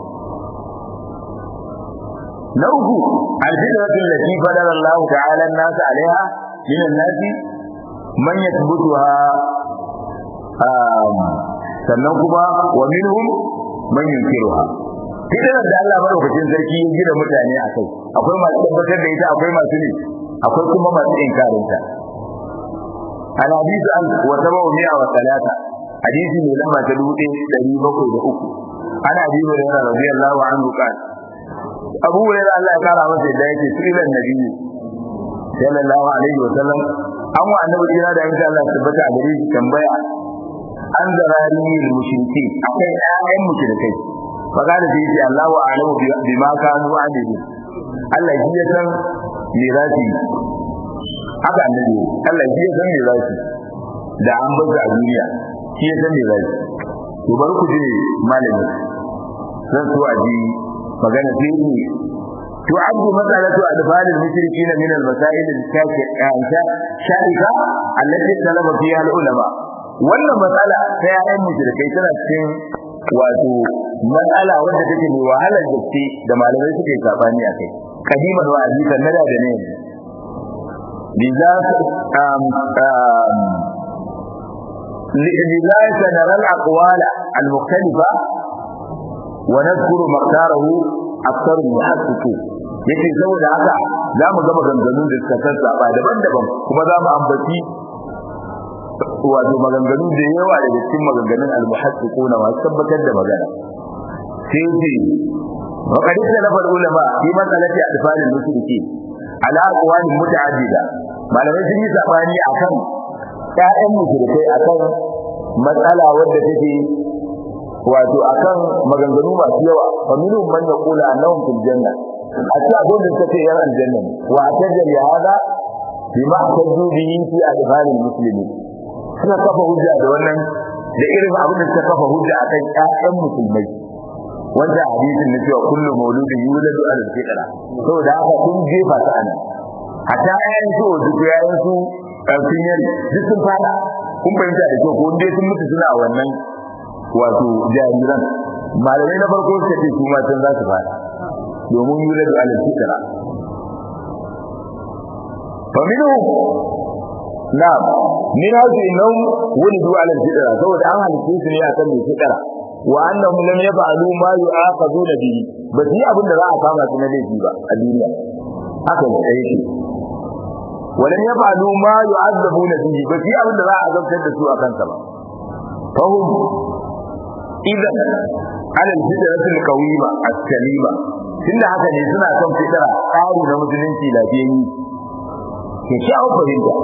na uku alfitratu allati fadala Allah ta'ala an-nas 'alayha min an-nas man yathbutuha sannan kuma wa minhum man yunkiruha fitrar da Allah madaukakin sarki ya gina mutane a kai akwai masu tabbatar da ita akwai masu ne akwai kuma masu inkarinta الحديث عن وتبع مئة وثلاثة حديث من لما تلوتي تريبك وأكو أنا أبي هريرة رضي الله عنه قال أبو هريرة الله قال عمس إداية سئل النبي صلى الله عليه وسلم أما أنه إلى ذلك الله ثبت عليه تنبيع an zarari mushriki akai ayyan mushrikai faqala sai ce Allah wa alamu bima kanu amilin Allah shi ya san mirasi haka annabi Allah shi ya san mirasi da an baza a duniya shi ya san mirasi to bari ku ji malami zan so a ji magana sai ni تعد مسألة أدفال المشركين من المسائل الشائكة التي اختلف فيها العلماء wannan matsala ta yayan mushrikai tana cikin wato matsala wanda take mai wahalar gaske da malamai suke sabani a kai kadiman wa azikan nada da ne liza um um liza sanara al-aqwal al-mukhtalifa wa nadhkuru maqdarahu akthar min hasiku yake saboda haka za mu gama ganganun da suka sassaba daban-daban kuma za mu ambaci wato maganganu da yawa daga cikin maganganun al-muhaddiquna masu tabbatar da magana sai ce wa qad salafa ulama fi masalati atfal al-mushriki ala aqwali muta'addida malamai sun yi sabani akan ƴaƴan mushrikai akan matsala wadda take wato akan maganganu masu yawa fa minhum man yaqulu annahum fil janna a ce abin da suka ce yan aljanna wa tajal ya hada bima tajju bihi fi adfal al-muslimin suna kafa hujja da wannan da irin abin da suka kafa hujja akan ƴaƴan musulmai wanda hadisin na cewa kullu mauludin yuladu ala al-fitra saboda haka kun jefa ta ana hatta ƴaƴan su duk ƴaƴan su sun yi duk sun fada kun fahimta da kyau ko dai sun mutu suna wannan wato jariran malamai na farko suka ce su ma can za su fada domin yuladu ala al-fitra fa minhu na'am min hadu innahum wulidu ala al-fitra saboda an halice su ne akan mai fitra wa annahum lam yaf'alu ma yu'aqaduna bihi ba su yi abin da za a kama su na laifi ba a duniya haka ne yake wa lam yaf'alu ma yu'azzabuna bihi ba su yi abin da za a azabtar da su a kansa ba fahum idan ala al-fitrati al-qawima as-salima tunda haka ne suna kan fitra tsari na musulunci lafiyayyi ke sha'awar fahimta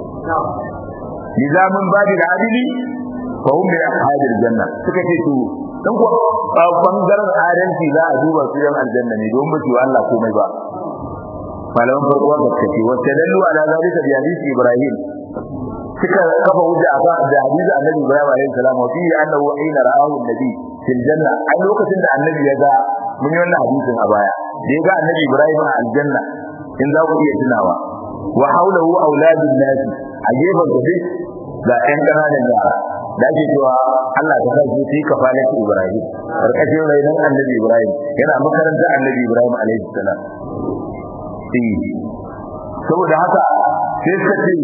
لذا من باب العدل فهم من أصحاب الجنة سكتي تو dan kuwa bangaren adalci za a duba su yan aljanna ne don mutu Allah komai ba malaman farko da kace wacce dallu ala zalika bi hadisi ibrahim suka kafa hujja a kan da hadisi annabi ibrahim alaihi salam wa fi annahu aina ra'ahu annabi fil janna a lokacin da annabi ya ga mun yi wannan hadisin a baya da ya ga annabi ibrahim a aljanna in za ku iya tunawa wa haulahu auladun nasi a gefen gobe ga ƴan ƙananan yara da ake cewa Allah ta sa shi ka fara ki Ibrahim karkashin rainon Annabi Ibrahim yana makarantar Annabi Ibrahim alaihi salam saboda haka sai suka ce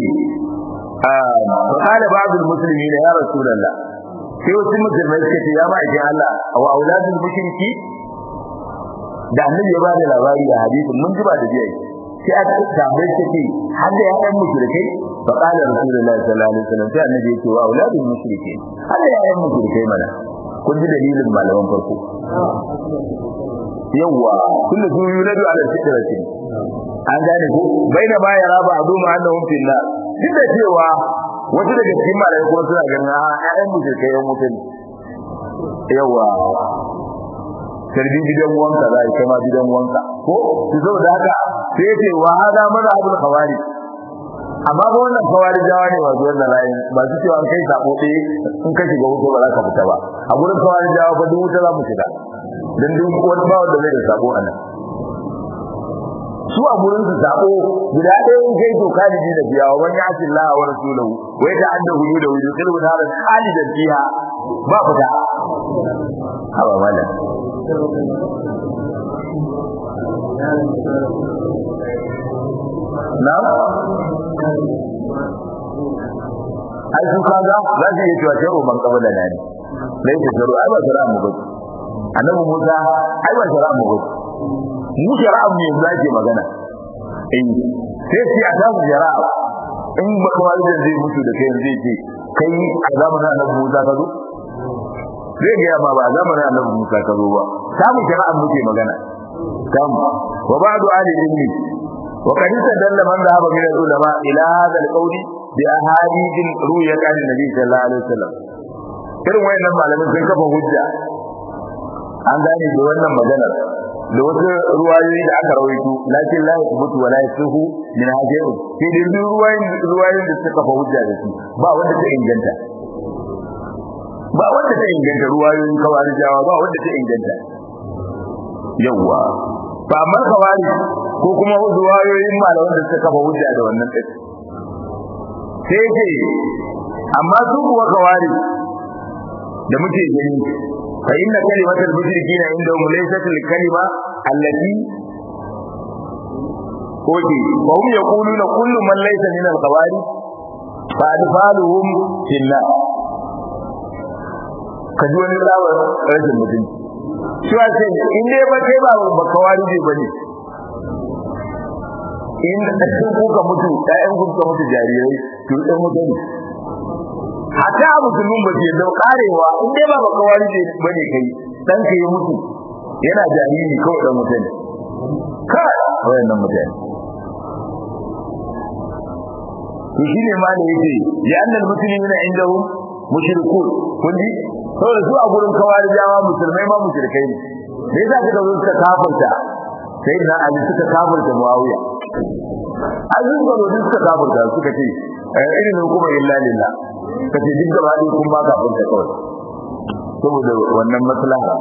فقال بعض المسلمين يا رسول الله sai wasu musulmai suka ce ya ma'aikin Allah wa auladul mushriki da annabi ya ba da labari a hadisin mun ji ba da biyayi sai aka tambaye shi ce har da yayan mushrikai fa qala rasulullahi sallallahu alaihi wasallam sai annabi yake wa auladul mushriki har da yayan mushrikai mana kun ji dalilin malaman farko yawa kullu su yuladu ala fitrati an gane ko baina ba ya raba adu ma annahum fil nar duk da cewa wasu daga cikin malamai kuma suna ganin a ƴaƴan mushrikai yan mutum yawa sarbi gidan wanka za a kama gidan wanka ko su zo da haka sai ce wa hada maza abul khawari amma ba wannan khawari jawa ne ba zuwan layin ba su cewa kai sabo ɗaya in ka shiga wuta ba za ka fita ba a gurin khawari jawa ba duk wuta za mu shiga dan duk wani ba wanda zai da sabo anan su a gurin su sabo guda ɗaya in kai to kaliji da biya wa ya ati Allah wa rasulahu wai da anda hudu da hudu kalbu da halidan fiha ba fita haba mallam Na'am? Ai su kaga za su yi cewa sharo ban kaba da nani. Lai ta sharo ai ba shara mu ba. Annabi Musa ai ba shara mu ba. Mu shara mu yanzu ake magana. Eh sai sai a samu shara in ba kuma da zai mutu da kai zai ce kai a zamanin Annabi Musa ka zo? Zai ga ma ba a zamanin Annabi Musa ka zo ba. Samu shara muke magana. كم وبعض أهل العلم وقد استدل من ذهب من العلماء إلى هذا القول بأحاديث رويت عن النبي صلى الله عليه وسلم irin wayannan malamin sun kafa hujja an gane da wannan maganar da wasu ruwayoyi da aka rawaito lakin la yathbutu wa la yasuhu min hajjin sai dai duk ruwayoyin ruwayoyin da suka kafa hujja da su ba wanda ta inganta ba wanda ta inganta ruwayoyin kawarijawa ba wanda ta inganta yawwa ba amma kawari ko kuma zuwayoyin malaman da suka kafa hujja da wannan din sai ce amma su kuwa kawari da muke gani fa inna kalimatul mushrikina inda hum laysat al kalima allati Oke, wa hum yaquluna kullu man laysa min al qawari fa adfaluhum fillah kaji wani tsawon rashin mutunci cewa ce in dai ba kai ba ba kawari ne bane in sun kuka mutu ɗayan kuka mutu jarirai to ɗan mutu ne hata musulmin ba ke da karewa in dai ba ba kawari ne bane kai dan kai mutu yana jariri kawai dan mutu ne kai wayannan mutane to shine ma da yake ya annal muslimina indahum mushrikun kun ji saboda su a gurin kawarijawa musulmai ma mushrikai ne me yasa suka zo suka kafirta sai na ali suka kafirta muawiya azin garo duk suka kafirta suka ce irin hukuma illa lillah kace duk gaba ɗaya kun ba kafirta kawai saboda wannan maslaha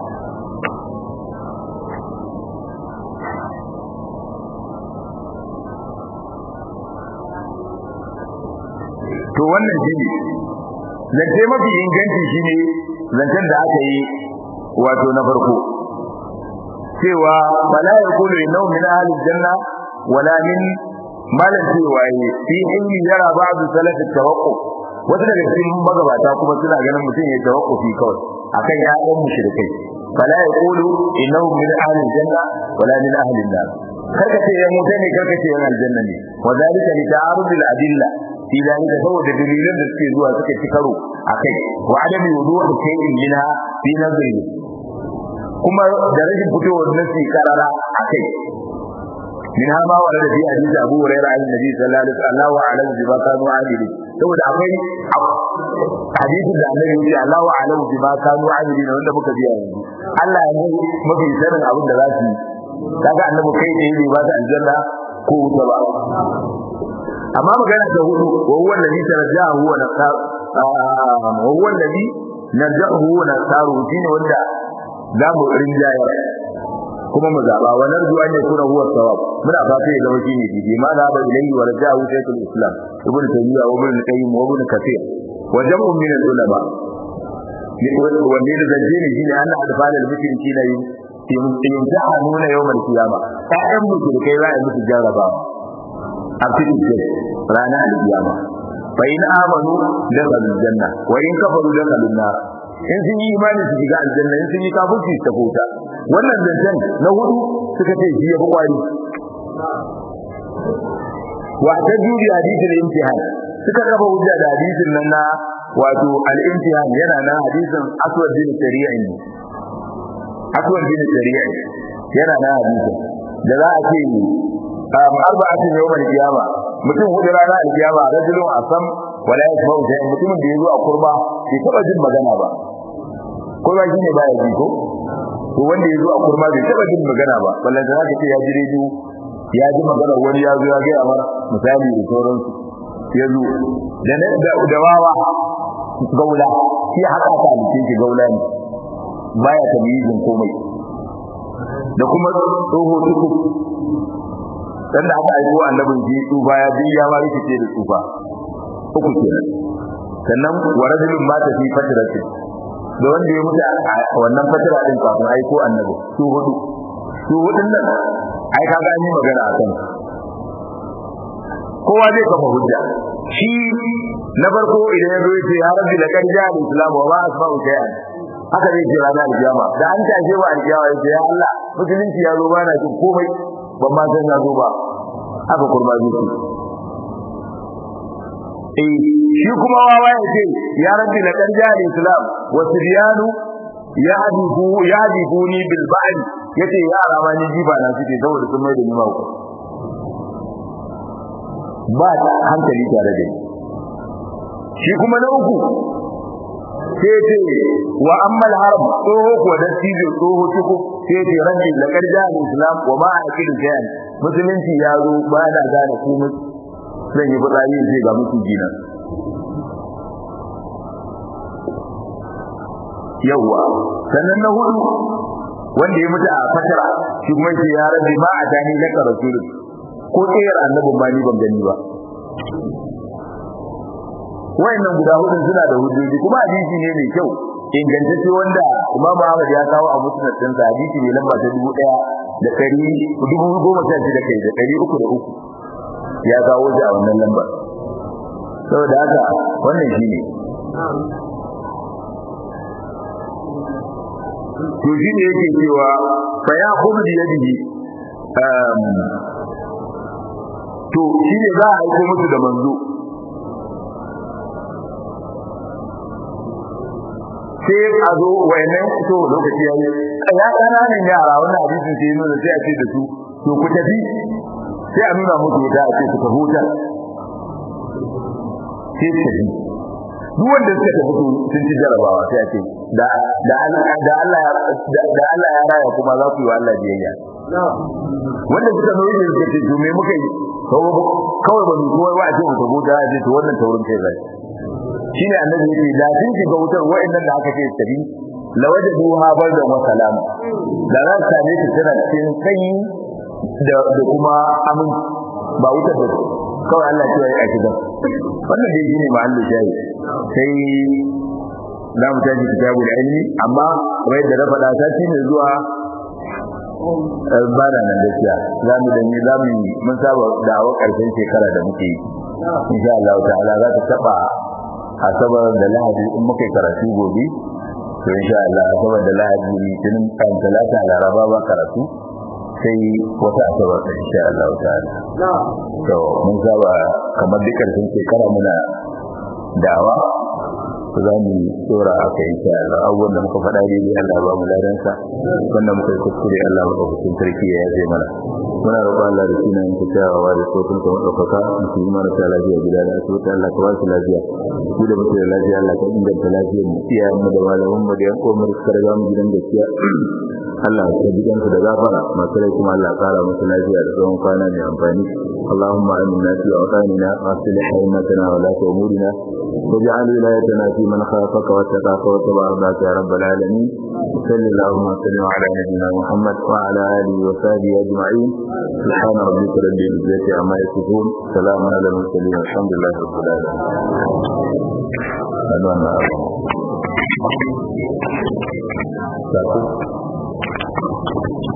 to wannan shine zance mafi inganci shine zancen da aka yi wato na farko cewa wala yaqulu innahu min ahli janna wala min malan cewa yi fi ilmi yara ba'du salaf tawaqquf wata daga cikin magabata kuma suna ganin mutum ya tawaqqufi kawai akan ya'yan mushrikai fala yaqulu innahu min ahli janna wala min ahli an-nar karka ce ya mutane karka ce yan aljanna ne wa zalika li ta'arud al-adilla fi dalika saboda dalilan da suke zuwa suka ci karo akai wa adami wudu'i shay'in minha fi nazari kuma da rashin fitowar nasi karara akai minha ma warada fi hadisi Abu Hurairah an Nabi sallallahu alaihi wasallam wa alam bima kanu amili saboda akwai hadisin da Annabi ya ce Allahu alam bima kanu amili wanda muka biya yanzu Allah ya yi mafi sanin abin da za su yi kaga Annabi kai ne bai ba ta aljanna ko wuta ba amma magana ta hudu wa huwa alladhi tarjahu wa nasar wa huwa alladhi narjahu wa nasaru shine wanda za mu rinjaya kuma mu zaba wa narju an yakuna huwa sawab muna fata ya zama shine dide ma da ba ilayhi wa rajahu shaykhul islam ibn taymiyyah wa ibn qayyim wa ibn kathir wa jam'un min al-ulama wanda da zanje ne shine anna adfal al-mushrikina yumtahanuna yawm al-qiyamah ta'am mushrikai za a musu jarrabawa a cikin rana alkiyama fa in amanu dakhalul janna wa in kafaru dakhalun nar in sun yi imani su shiga aljanna in sun yi kafirci su tafi wuta wannan zancen na hudu suka ce shi ya fi kwari wa ta juri hadisin imtihan suka kafa hujja da hadisin nan na wato al-imtihan yana nan hadisin aswad bin shari'a ne aswad bin shari'a yana nan hadisin da za a ce arba'atin yawmal qiyama mutum hudu rana al-qiyama rajulun asam wala yasma'u shay'an mutumin da yazo a kurba bai taba jin magana ba kurba shine baya ji ko to wanda yazo a kurma bai taba jin magana ba wallahi da zaka ce ya ji rediyo ya ji magana wani ya zo ya ga amar misali da sauransu ya zo da da wawa gaula shi haka ta alce shi gaula ne baya tamyizin komai da kuma tsoho tuku dan da aka aiko annabin ji tsufa ya bi ya ma rikice da tsufa uku kenan sannan wa rajulun mata fi fatratin da wanda ya mutu a wannan fatira din kafin aiko annabi su hudu su hudun nan ai ka gani magana a kan kowa zai kafa hujja shi na farko idan ya zo yace ya rabbi la kan ja al-islam wa ma asma'u shay'an haka zai ce ranar alkiyama da an tashe wa alkiyama yace ya Allah musulunci ya zo ba na jin komai ban ma san ya zo ba haka kurba zai eh shi kuma wawa ya ce ya rabbi la kan ja al-islam wa sibyanu yahdifu yahdifuni bil ba'd yace yara ma ni jiba na suke saboda sun mai da ni mako ba hankali tare da ni shi kuma na uku sai ce wa ammal haram tsoho ko da tijo tsoho tuku sai ce rabbi la kan ja al-islam wa ma aqidu jayan musulunci ya zo ba da gane komai zan yi fitsari sai ga musu jina yawa sannan na hudu wanda ya mutu a fatara shi kuma shi ya rabbi ma a tani laka rasulun ko tsayar annabin ma ni ban gani ba wayannan guda hudu suna da hujjoji kuma hadisi ne mai kyau ingantacce wanda Imam Ahmad ya kawo a musnad din sa hadisi ne lamba ta dubu ɗaya da ɗari dubu goma sha shida kai da ɗari uku da uku ya kawo shi a wannan lambar saboda haka wannan shine to shi ne yake cewa fa ya khudhu bi yadihi to shi ne za a aiko musu da manzo sai a zo wayannan to lokaci yayi ya kananan yara wannan hadisin sai nuna sai a ce da su to ku tafi sai a nuna musu da a ce ku tafi wuta sai su tafi duk wanda suka tafi sun ci jarabawa sai a ce da da da Allah da Allah ya raya kuma za ku yi wa Allah biyayya wanda suka zo yin suka ce to me muka yi kawai ba mu koyi wa a ce mu tafi wuta a ce to wannan taurin kai zai shine annabi yake da sun shiga wutar wa'annan da aka ce tabi lawajadu ha bardan wa salam da ran same su tana cikin sanyi da da kuma amin ba wutar da kawai Allah ya yi a gidan wannan dai shine mahallin shayi sai za mu tashi kitabul ilmi amma kamar da na faɗa sati ne zuwa ba da nan gaskiya za mu da za mu mun saba da awa ƙarshen shekara da muke yi insha Allah ta'ala za ta taba asabar da lahadi in muka karatu gobe to insha Allah asabar da lahadi litinin kan talata laraba ba karatu sai wata asabar da insha Allah ta'ala to mun saba kamar duk karshen shekara muna dawa za mu tsora a kai insha Allah abubuwan da muka faɗa daidai Allah ba mu ladansa wanda muka yi kuskure Allah ba hukun sarki ya yaje mana muna roƙon Allah da sunan ku tawawa da sautin ka madaukaka mu yi mana ta lafiya gida da asibiti Allah ka ba su lafiya ku da muke da lafiya Allah ka inganta lafiyar mu iyayen mu da malaman mu da yan uwan mu da suka riga mu gidan gaskiya Allah ya ji kansu da gafara masu rai kuma Allah kara musu lafiya da tsawon kwana mai amfani اللهم آمنا في أوطاننا وأصلح أئمتنا ولاة أمورنا واجعل ولايتنا في من خافك واتقاك واتبع رضاك يا رب العالمين صل اللهم وسلم على نبينا محمد وعلى آله وصحبه أجمعين سبحان ربك رب العزة عما يصفون سلام على المرسلين الحمد لله رب العالمين